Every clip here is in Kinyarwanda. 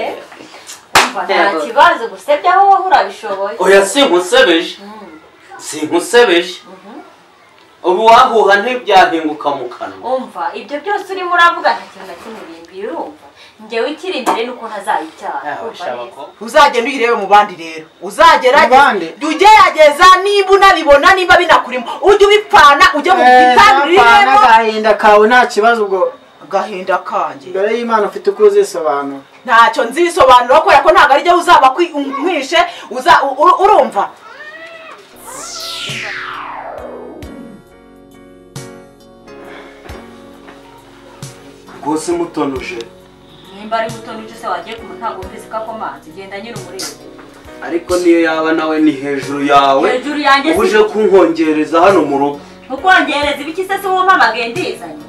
umva nta kibazo gusa ibyaho wowe urabishoboye oya sinkusebeje sinkusebeje ubu wahuha ntibyahinguka mu kanwa umva ibyo byose urimo uravuga nta kintu na kimwe bimbwira urumva njyewe ikiri imbere ni uko ntazayibyara urumva neza uzagenda uyirebe mu bandi rero uzagerageza bandi? jya ugerageza niba unabibona niba binakurimo ujye ubipfana ujye mu gitanda ntapfana uriremo agahinda kawe nta kibazo ubwo agahinda kanjye mbere y'imana ufite uko uzisobanura ntacyo nzisobanura kubera ko ntabwo arijya uzaba kwi- nkwishe uza- u- u- urumva rwose mutonuje nimba ari muto n'icyo se wagiye kumva ntabwo wumvise ko akomanze genda nyine umurebe ariko niyo yaba nawe ni hejuru yawe Hejuru yanjye si- uba uje kunkongereza hano mu rugo ntukongereza ibiki se si wowe umpamagaye ndizanye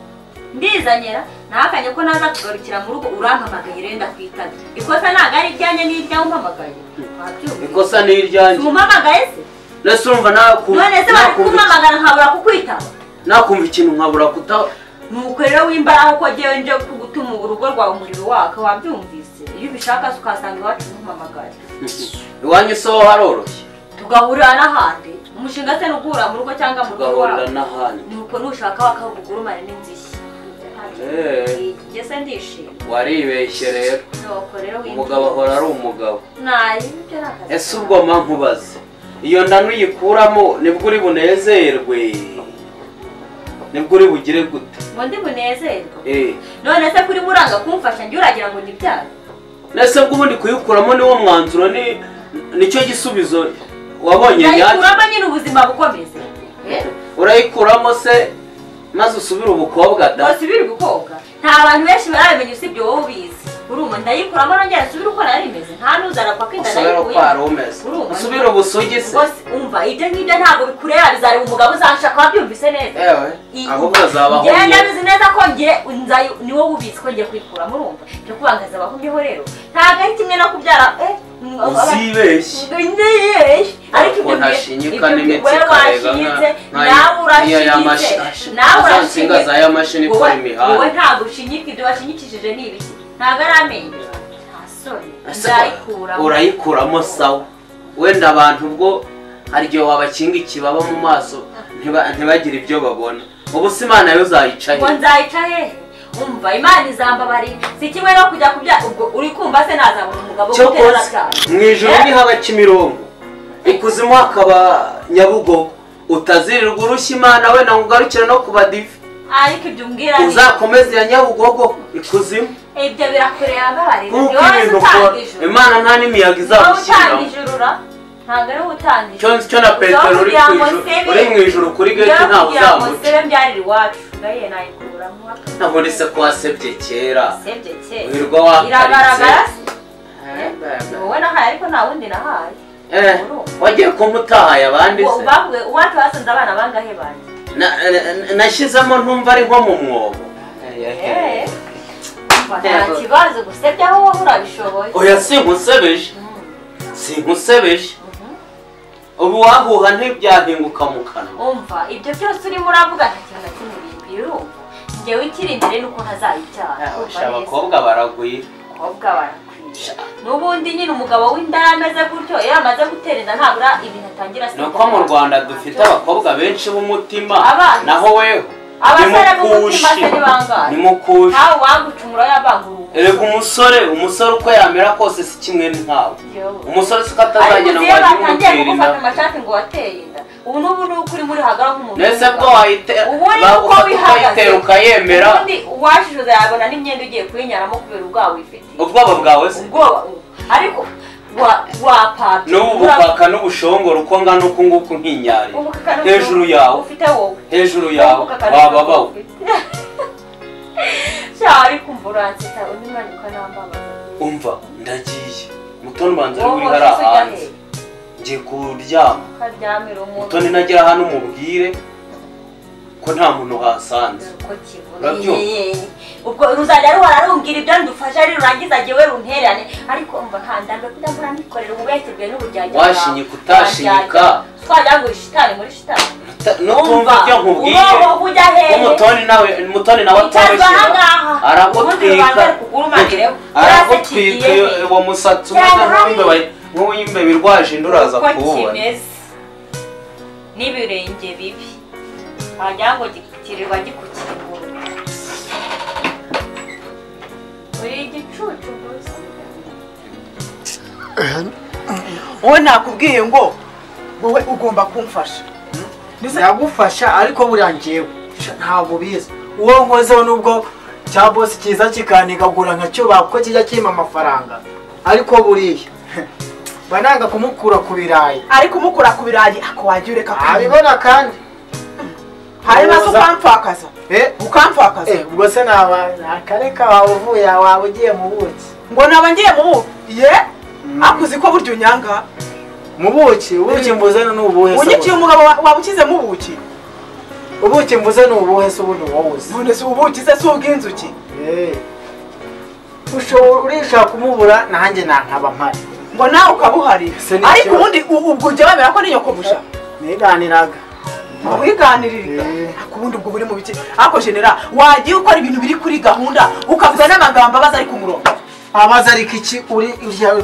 ndizanyira nahakanye ko naza kugarukira mu rugo urampamagaye rero ndakwitaba ikosa ntabwo ari iryanjye ni iryawe umpamagaye wabyumva ikosa ni iryanjye umumpamagaye se ndetse urumva naku- none se bari nakumva kumpamagara nkabura kukwitaba nakumva ikintu nkabura kuta nuko rero w'imbaraga ko ngewe nje kugutuma urugo rwawe umuriro waka wabyumvise iyo ubishaka se ukahasanga iwacu ntumamagare iwanyu soho haroroshye tugahurira n'ahandi umushinga se nugura mu rugo cyangwa mu rugo tugahurira iwawe n'ahandi nuko nushaka wakavugurumane n'inzishyi Eh. njye se ndishima waribeshye rero nuko rero umugabo ahora ari umugabo nayi ibyo ni akazi ese ubwo mpankubaze iyo nda nuyikuramo nibwo uri bunezerwe nibwo uri bugire gute ngo ndi bunezerwa Eh, none se kuri muranga kumfasha njye uragira ngo ni byawe nese bwo ubundi kuyikuramo niwo mwanzuro ni nicyo gisubizo wabonye nyacyo ndayikuramo nyine ubuzima bukomeze Eh? urayikuramo se maze usubire ubukobwa da wasubira gukoga nta bantu benshi barabimenya usibye wowe ubizi urumva ndayikuramo nongera nsubire uko nari meze nta n'uzana kwa kwinda usubire uko wari umeze Urumva. usubire ubusugi se rwose umva ibyo ngibyo ntabwo bikureba bizareba umugabo uzanshaka wabyumvise neza ewe ahubwo azabaho njyewe ndabizi neza ko ngiye nzayi niwo ubizi ko ngiye kuyikuramo urumva cyo kubangaza abahumyeho rero ntabwo ari kimwe no kubyara eh, mm, aba- uzibeshye Ngiyeyesh. ariko ibyo Ukuntu ashinyika n'imitsi ikarega washinyitse nka- nka- nawe nkiya ya mashi- urashinyitse nawe za nsinga urashinyitse za ya mashini ikora Wowe- imihanda. wowe ntabwo ushinyika ibyo washinyikishije ni ibiki ntabwo ari amenyo nta soni Ese nzayikuramo urayikuramo sawa wenda abantu ubwo hari igihe wabakinga ikibaba mu maso ntiba- ntibagire ibyo babona ubu se imana yo ngo uzayicaye nzayica hehe umva imana izambabari si kimwe no kujya kubya ubwo uri kumva se nazabona umugabo cyo uguterura koza cyane mu ijoro Eh? nihaba kimironko ikuzimu hakaba nyabugogo utazirirwa urushya imana wenda ngo ugarukire no ku badive ariko ibyo umbwira ni- uzakomeze ya nyabugogo ikuzimu ibyo birakureba mbabarira ni kuko ibintu ukora wowe se utanga ijuru imana nta n'imiyaga ni wowe utanga izagushyiramo ijuru ra ntabwo ari wowe utanga cyo ijuru nzi cyo na petero uri kugira ku ngo ijuru sebe- uri mu ijuru kuri Ujya geti ntawe kugira ngo uzamuca sebe mbyarira iwacu ngahiye nayikuramo ntabwo se ko wasebye kera sebye kera wirirwa wakaritse iragaragara se wowe nahaye ariko nta wundi nahaye Eh, wagiye kumpa utahaye abandi Ngo se bavuye uwacu basanze abana bangahe banjye Na- na- nashyizemo ntumva ari nko mu mwobo Eh, umva nta kibazo gusa ibyaho wowe urabishoboye oya sinkusebeje sinkusebeje ubu wahuha ntibyahinguka mu kanwa umva ibyo byose urimo uravuga nta kintu na kimwe bimbwira urumva njyewe ikiri imbere ni uko ntazayibyara Ah, urumva sha, neza abakobwa baragwira abakobwa barakwiriye n'ubundi nyine umugabo w'inda yamaze gutyo iyo yamaze gutereza ntabura ibintu atangira ni uko mu rwanda dufite abakobwa benshi b'umutima Abana. naho weho Abasore ni b'umutima mukushi. se ni bangahe? ni mukushi ntawe wagucumura yabangura erega umusore umusore uko yamera kose si kimwe n'inkawe umusore si uko ariko atazagenda ngo iyo ajye batangiye umutera kugufata inda amashati ngo wateye inda ubu n'ubu ni uko uri muri hagara nk'umuntu mbese bwo w'umugabo. wayite- ubu ni ba- uko ufata bihagaze ukayitera ukayemera ubundi uwashishuza yabona n'imyenda ugiye kuyinyaramo kubera ubwawe wifitiye ubwoba bwawe se ubwoba ubu. ariko wa- wapapye n'ubu Ura- bupaka n'ubushongoro uko ngana uku nguku nkinyari ubukaka n'ubwo hejuru yawe ufite wowe hejuru yawe Ubukaka n'ubwo wababawe ufite. sha ariko umva uransetsa undi mwana ukanambabaza umva ndagiye mutoni ubanza ari wowe uri hariya ujya hanze hehe? ngiye kuryama ukaryamira umuntu mutoni nagera hano umubwire ko nta muntu wahasanze ko kivuga Urabyumva? ubwo ruzajya ruhora rumbwira ibyo ndufasha ari rurangiza jyewe runtererane ariko mva ntandambe kujya mpora mbikorera ubu bwahise bweruye n'uburyarya washinyika utashinyika twagira ngo uri shitani muri shitani nutumva ibyo nkubwiye ubaho ujya hehe umutoni nawe umutoni nawe Wicazwa atoroshye ahangaha. Ubundi arakutwika rubanza rukugurumanireho. arakutwika Urasetiye. iyo- uwo musatsi umeze Cyangwa nk'uw'imbeba nk'uw'imbeba irwaje inda uraza uko kuwubona kimeze n'ibirenge bibi wagira ngo gitirirwa gikukingura uri igicucu gusa wowe nakubwiye ngo wowe ugomba kumfasha yagufasha ariko buriya njyewe sha, ntabwo biza uwo nkozeho nubwo cya bosi kiza kikanigagura nka cyubaha kuko kijya kimpa amafaranga ariko buriya mba nanga kumukura ku birayi ariko umukura ku birayi ako wajya ureka kunywa abibona kandi hanyuma se uza- ukampfakaza eh, ukampfakaza eh, ubwo se naba akareka waba uvuye waba ugiye mu buki ngo naba ngiye mu buki ye akuzi ko burya unyanga mu buki ubuki mbuze ni ubuhe se unyikiye ubundi? umugabo wa- wabukize mu buki ubuki mbuze ni ubuhe se ubundi wowe uzi none se ubuki se si ubw'inzuki Eh. ushobora urishaka kumubura nanjye nankaba mpari ngo nawe ukabuhari Se ni ariko ikibazo. ubundi u- ubwo ujya bemera ko ninyokomusha niganiraga wiganirira Eh. ariko ubundi ubwo buri mu biki ariko genera wagiye ukora ibintu biri kuri gahunda ukavuga n'amagambo abaza ari ku murongo abaza ariko iki uri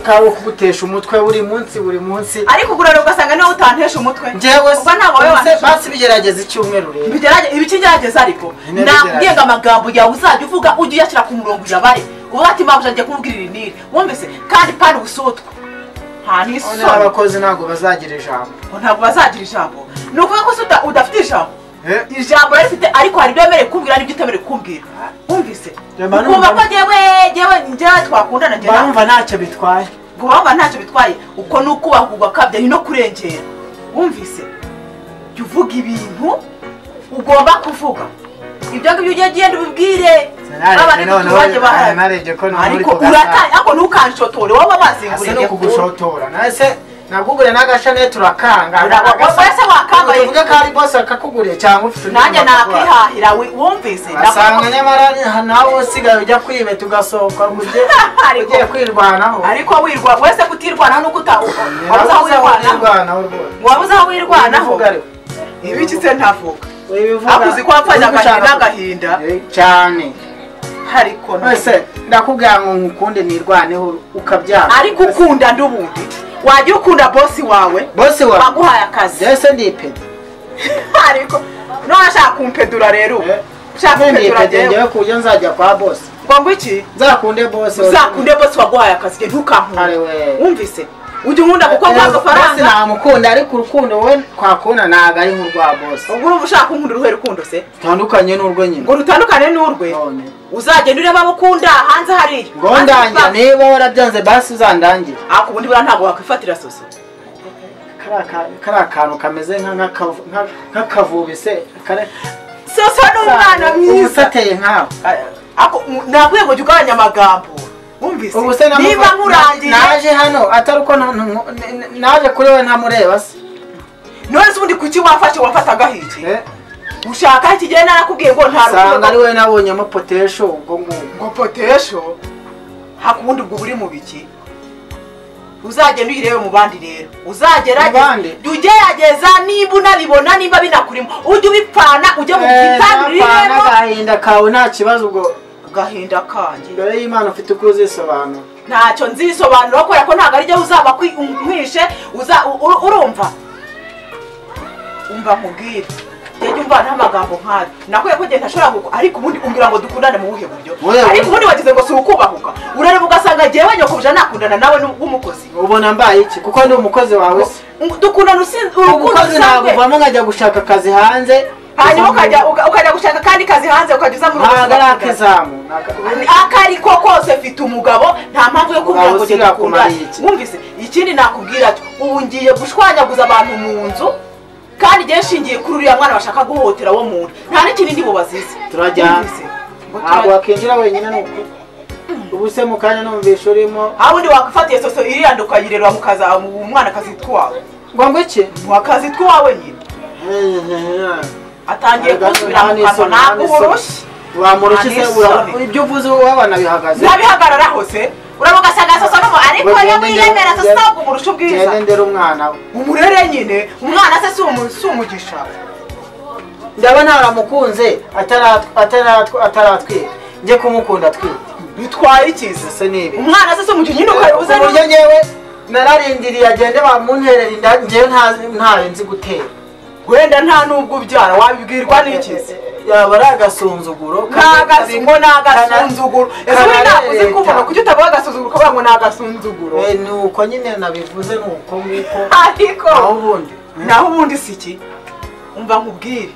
kawe kugutesha umutwe buri munsi buri munsi ariko ugurana ugasanga niwe utantesha umutwe njyewe ubwo ntabwo wowe se wantesha basi bigerageza icyumweru rero Ibigerage- ibikigerageza ariko Ntibigerageje. nakubwiye ngo amagambo yawe uzajya uvuga ujye uyashyira ku murongo uyabare uvuga ati mpamvu ngiye kumubwira iri n'iri wumvise kandi pani ubusotwa nta noneho n'isoni abakozi ntabwo bazagira ijambo ngo ntabwo bazagira ijambo ni ukuvuga ko se uta- udafite ijambo Eh. ijambo rifite ariko hari ibyo wemerewe kumbwira n'ibyo utemerewe kumbwira wumvise Jemba numva- ukumva ko njyewe njyewe njyewe twakundana njye nawe barumva ntacyo bitwaye ngo baba ntacyo bitwaye uko ni ukubaha ugakabya ni no kurengera wumvise jya uvuga ibintu ugomba kuvuga ibyo ngibyo ujye ugenda ubibwire Sinareke abandi noneho, duturanye bahari sinareke ko noneho uri ariko kugasara. urataye ariko ntukanshotore wowe ase no wabazinguriye kugushotora nawe se nagugure n'agashanete urakanga wese wakambaye uvuge ko ari bose akakuguriye cyangwa ufite undi nanjye muntu akugura. nakwihahira we- wumvise asanga nyamara nawe usigaye ujya kwibeta ugasohoka ngo ujye Ariko- ugiye kwirwanaho ariko wirwa wese kutirwanaho no kuta wabuze aho wirwanaho wirwanaho rwose wabuze aho wirwanaho Ubivuga ariko. ibiki se ntavuga Wibivuga. akuzi ko wapfanye agahinda Ubishaka- n'agahinda Eh, cyane ariko none wese ndakubwira ngo nkukunde nirwaneho ukabyara ariko ukunda ndi ubundi wajya ukunda bosi wawe bose wawe baguhaye akazi ese ndipeda ariko none ashaka kumpedura rero Eh. ushaka kumpedura ndipede rero ngewe ku buryo nzajya kwa bose ngo ngo iki nzakunde bose uzakunde bosi waguhaye akazi njye Ari ntukankure we. wumvise ujya unkunda kuko nguha bose agafaranga namukunda ariko urukundo we twakunda ntabwo ari nk'urwa bose ubwo urumva ushaka kunkunda uruhe rukundo se utandukanye n'urwo nyine ngo rutandukane n'urwe None. uzagenda ureba abo ukunda hanze hariya ngo ndangira niba warabyanze basi uzandangire ariko ubundi buriya ntabwo wakwifatira soso kari akantu kameze nka- nk'akavu- nka- nk'akavubi se kare- soso ni umwana mwiza ubusateye nkawe Ako- nabwiye ngo jya ugabanya amagambo wumvise ubu se namu- niba nkurangiye naje hano atari uko na- na- na- naje kuri we ntamureba se none se ubundi kuki wafashe wafataga hiki ushaka ikigenda narakubwiye ngo nta usanga ari rukundo we nabonyemo potesho ubwo ngubwo ngo potesho hakubundi ubwo buri mu biki uzagenda uyirebe mu bandi rero Mu bandi? uzagerageza ugerageza niba unabibona niba binakurimo ujye ubipfana ujye mu Eh, gitandu napfana rero agahinda kawe nta kibazo ubwo agahinda kanjye mbere y'imana ufite uko uzisobanura ntacyo nzisobanura kubera ko ntabwo arijya uzaba kwi- unkwishe uza u- u- urumva umva nkubwire njyewe umva n'amagambo nk'ayo nakwiye ko genda ashobora kuko ariko ubundi umbwira ngo dukundane mu buhe buryo Oya, oya. ariko ubundi wagize ngo si ukubahuka urareba ugasanga njyewe nyokobuje nakundana nawe n'u- w'umukozi ubona mbaye iki kuko ndi umukozi wawe se Ngo- dukundana usinzi urukundo umukozi ntabwo rusanzwe uvamo nkajya gushaka akazi hanze hanyuma ukajya uga- ukajya gushaka kandi kazi hanze ukajya uza mu rugo ntabwo ari mugakundana. akizamu ni aka- ako ariko kose mfite umugabo nta mpamvu yo kuvuga ngo Ubusira njye dukundane kumariye iki? wumvise ikindi nakubwira cyo ubu ngiye gushwanyaguza abantu mu nzu kandi njye nshingiye kuri uriya mwana bashaka guhohotera wo mu nda nta n'ikindi ndi bubazize Turajyana. Wumvise? Ngo ntabwo turajyana. wakinjira wenyine ni ukuri ubu se mu kanya numvisha urimo aho undi wakwifatiye soso iriya nda ukayireba mu kaza mu mwana akazitwa uwawe ngo ngo iki wakazitwa uwawe nyine atangiye kunsubira mu kanwa ntabwo uburushye wamurushye se Nta ura- n'isoni. ibyo uvuze wowe nabihagaze ntabihagararaho se uramuga ugasanga soso n'umu ariko Ngo iyo ngende mwiremera njye- soso ntabwo umurusha ubwiza ngende ndera umwana we umurere nyine umwana se si umu- si umugisha ndaba naramukunze ataratw- ataratw- ataratwita njye kumukunda atwite bitwaye ikiza se n'ibi umwana se se mu gihe nyine ukayobuza ku buryo ngewe nararindiriye agende bamunterera inda ngewe nta- ntayo nzi gutera wenda nta n'ubwo ubyara wabibwirwa n'iki se yaba ari agasuzuguro n'agasungo n'agasunzuguro ese we kana- nakuze kubona kuki utavuga agasuzuguro kubera ngo ni agasunzuguro Eh, ni uko nyine nabivuze ni uko nguko ariko aho ubundi naho ubundi si iki umva nkubwire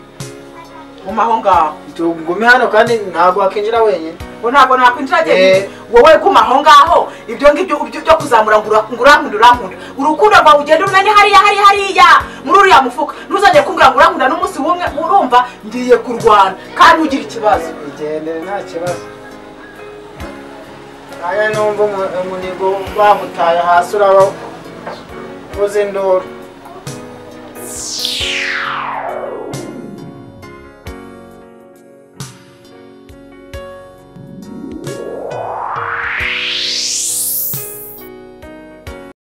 guma aho ngaho ngume hano kandi ntabwo wakinjira wenyine ngo ntabwo nakwinjira Eh. njye wowe guma aho ngaho ibyo ngibyo byo byo kuzamura ngo ura- ngo urankunda urankunda urukundo rwawe ugenda umenya hariya hariya hariya muri uriya mufuka ntuzongere kumbwira ngo urankunda n'umunsi w'umwe urumva ngiye kurwana kandi ugira ikibazo igendere nta kibazo nange numva umu- umunigo bamutaye hasi uraba uzi induru